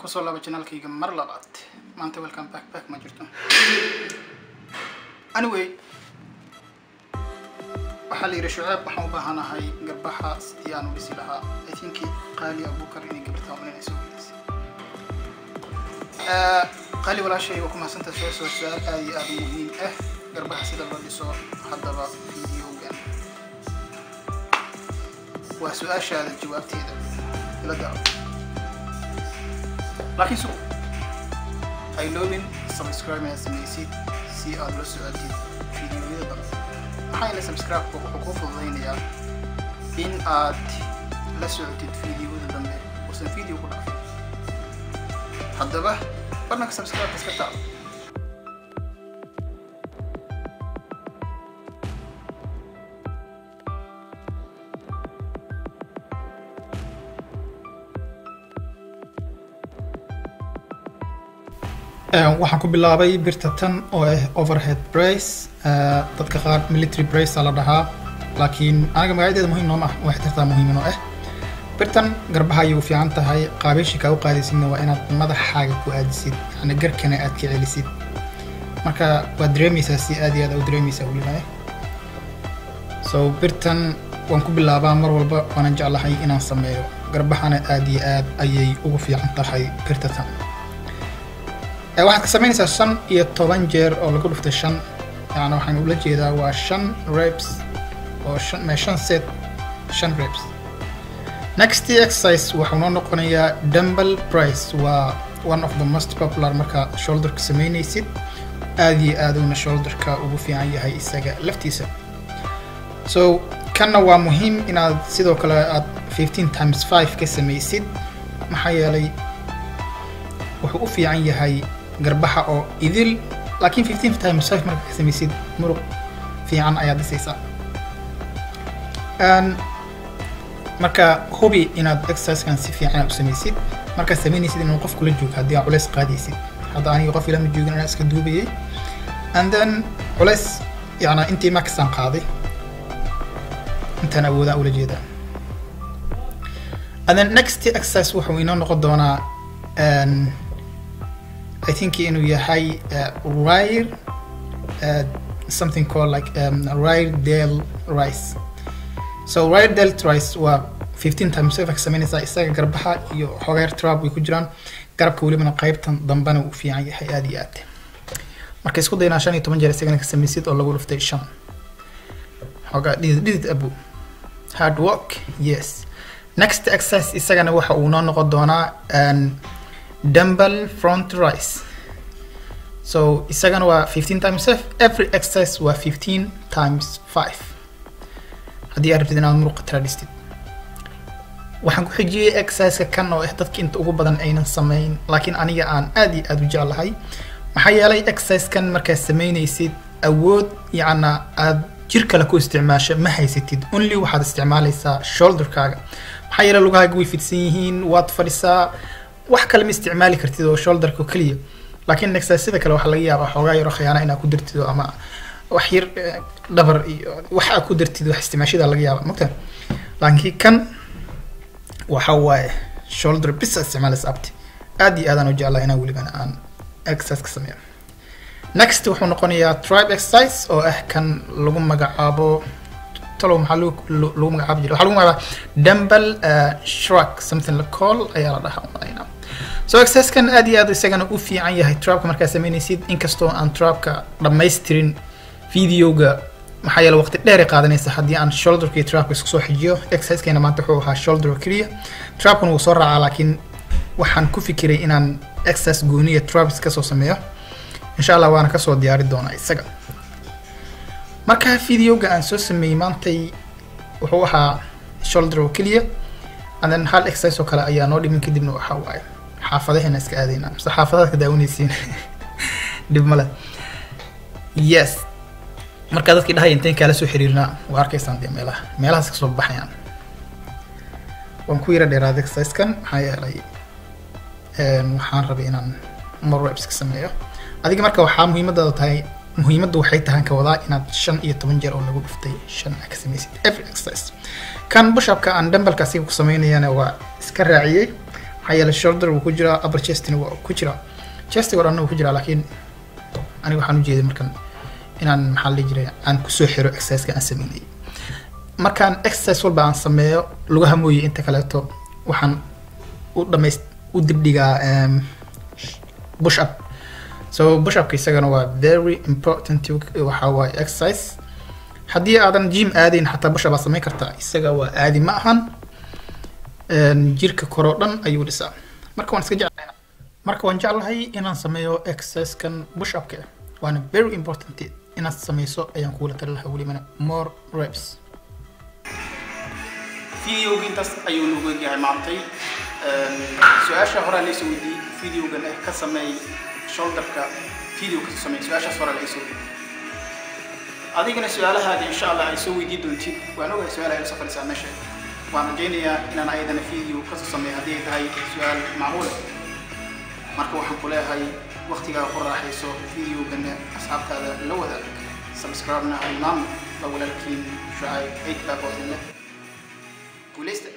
kusoo laaba janaalkayga mar labaad maanta welcome back back ma jirto anyway waxaa la yidhi shucaab waxaan u baahanahay garbaxa sidii aan u dhisi lahaa i think qaali abukar inay gabartaa inay soo gelisay qaali walaashay waa ku mahadsantaha soo soo su-aal aad iyo aad u muhiim ah garbaha sida loo dhiso haddaba videogan waa su-aashaada jawaabteeda ila daawo laakiin su ay loobin subscribe inaad samaysid si aad la socotid videoyada dambe maxaa yeelay subscribe-ku wuxuu kuu fududaynayaa in aad la socotid videoyada dambe uusan video ku dhaafin haddaba barnanka subscribe iska taabo waxaan ku bilaabay birta tan oo ah overhead brace dadka qaar military brace la dhahaa laakiin aniga magacadeeda muhiim nooma ah waxay tirtaa muhiimin oo ah birtan garbaha ayay u fiican tahay qaabeeshii kaa u qaadaysidna waa inaad madaxaaga ku aadisid yani garkana aad ka celisid marka waad dareemaysaa si aad iyo aad u dareemaysaa weliba so birtan waan ku bilaabaa mar walba waanan jeclahay inaan sameeyo garbahana aad iyo aad ayay ugu fiican tahay birta tan waxaad ka samaynaysaa shan iyo toban jeer oo lagu dhuftay shan yani waxaan ula jeedaa waa shan reps oo shan mee shan set shan reps next exercise waxuu noo noqonayaa dumble price waa one of the most popular marka shoulderka samaynaysid aad iyo aad uuna shoulderka ugu fiican yahay isaga laftiisa so kanna waa muhiim inaad sidoo kale aad fifteen times five ka samaysid maxaa yeelay wuxuu u fiican yahay garbaha oo idil laakiin fifteen times five marka ka samaysid muruq fiican ayaad dhisaysaa marka hubi inaad exercisekan si fiican u samaysid markaad samaynaysid inuu qof kula joogo haddii aad culays qaadaysid hadda aniga qof ilama joogin anaa iska duubayay and then culays yana intii maxaan qaaday intaan awoodaan ula jeedaa and then next exercise wuxuu inoo noqon doonaa I think inuu yahay uh, rye uh, something called like um, rye del rice so rye del rice waa 15 times five samaynaysaa isaga garbaha iyo xogeer trap way ku jiraan garabka welibana qaybtan dambena uu fiican yahay aad iyo aad marka isku daynaa shan iyo toban jeer isagana ka samaysid oo lagu dhuftay shan xogaa dhidid dhidid abu hard work yes next exercise isagana waxa uu noo noqon doonaa dumble front rice so isagana waa 15 times 5 every exercise waa 15 times 5 haddii aad rabtid inaad muruqa tradistid waxaan ku xijiyey exerciseka kan oo ah dadka inta ugu badan aynan samayn laakiin aniga aan aad iyo aad u jeclahay maxaa yeelay exercisekan markaad samaynaysid awood yacna aad jir kale ku isticmaasho ma haysatid only waxaad isticmaalaysaa shoulderkaaga maxaa yeelay lugahaaga way fidsan yihiin waad fadhisaa wax kale ma isticmaali kartid oo shoulderka keliya laakiin exercisada kale waxaa laga yaabaa xoogaa yaro khiyaana inaad ku dartid ama wax yar dhabar iyo wax aad ku dartid wax isticmaashada laga yaaba mogta laakiin kan waxa waaye shoulder bis aad isticmaalaysa abti aad iyo aadaan u jeclaa inaan welibana aan exercise ka sameeyo next wuxuu noqonayaa tribe exercise oo ah kan lagu magacaabo talow maxaa lagu magacaabi jiray waxaa lagu magacaaba dumble shrug something la call ayaa la dhahaa umalaynaa so exercisekan aad iyo aad isagana u fiican yahay trapka markaad samaynaysid inkastoo aan trapka dhammaystirin videoga maxaa yeele waqti dheer ay qaadanaysa haddii aan shoulderka iyo trapka isku soo xijiyo exerciseskayna maanta wuxuu ahaa shoulder oo keliya trapkuna wuu soo raacaa laakiin waxaan ku fikiray inaan exercise gooniya traps kasoo sameeyo insha allah waana kasoo diyaari doonaa isaga marka videoga aan soo sameeyey maantay wuxuu ahaa shoulder oo keliya and then hal exercise oo kale ayaa noo dhimin kadibna waxaa waaye xaafadaheena iska aadaynaa mise xaafadaad ka daawanaysiin dhib male yes markaa dadkii dhahaya intayn kaala soo xiriirnaa waa arkaysaan dee meelaha meelahaas kasoo baxayaan waan ku yara dheeraaday exercisekan maxaa yeelay waxaan rabay inaan more reps ka sameeyo adiga marka waxaa muhiimadaada tahay muhiimaddu waxay tahan ka wadaa inaad shan iyo toban jeer oo lagu dhuftay shan aa ka samaysid every exercise kan bushapka aan dumbalka asiga ku samaynayana waa iska raaciyey maxaa yeelay shoulder wuu ku jiraa upper chestina waa ku jiraa chestiga oo dhanna wuu ku jiraa laakiin aniga waxaan ujeeday markan inaan maxaa la dhihi jiray aan kusoo xiro exerciseka aan sameynayay markaan exercise walba aan sameeyo lugaha mooye inta kaleeto waxaan u dhamays u dibdhigaa um, push up so push upka isagana waa very important waxa waaye exercise haddii aadan gym aadayn xataa push up aad samayn kartaa isaga waa aadi ma ahan Een, jirka kore oo dhan ayuu dhisaa marka waan iska jeclahay marka waan jeclahay inaan sameeyo exercisekan push upka waana very important inaad sameyso ayaan kugula tali lahaa welibana more reps videoga intaas ayuu nagu egyahay maantay su-aasha horaa laysoo weydiiyey videogan eh ka sameey shoulderka video ka sameey su-aashaas horaa laysoo weydiiyey adigana su-aalahaada insha allah ay soo weydii doontid waan ogahay su-aalaha ila soo fadhisaa meesha waan rajaynayaa inaan ayadana video kasoo sameeyo haddii ay tahay su-aal macquul ah marka waxaan ku leeyahay waqtigaa ku raaxayso videogana asxaabtaada la wadaag subscribe-na halmaam la walaalkiin shucayb eydbaa boodin leh guulaysta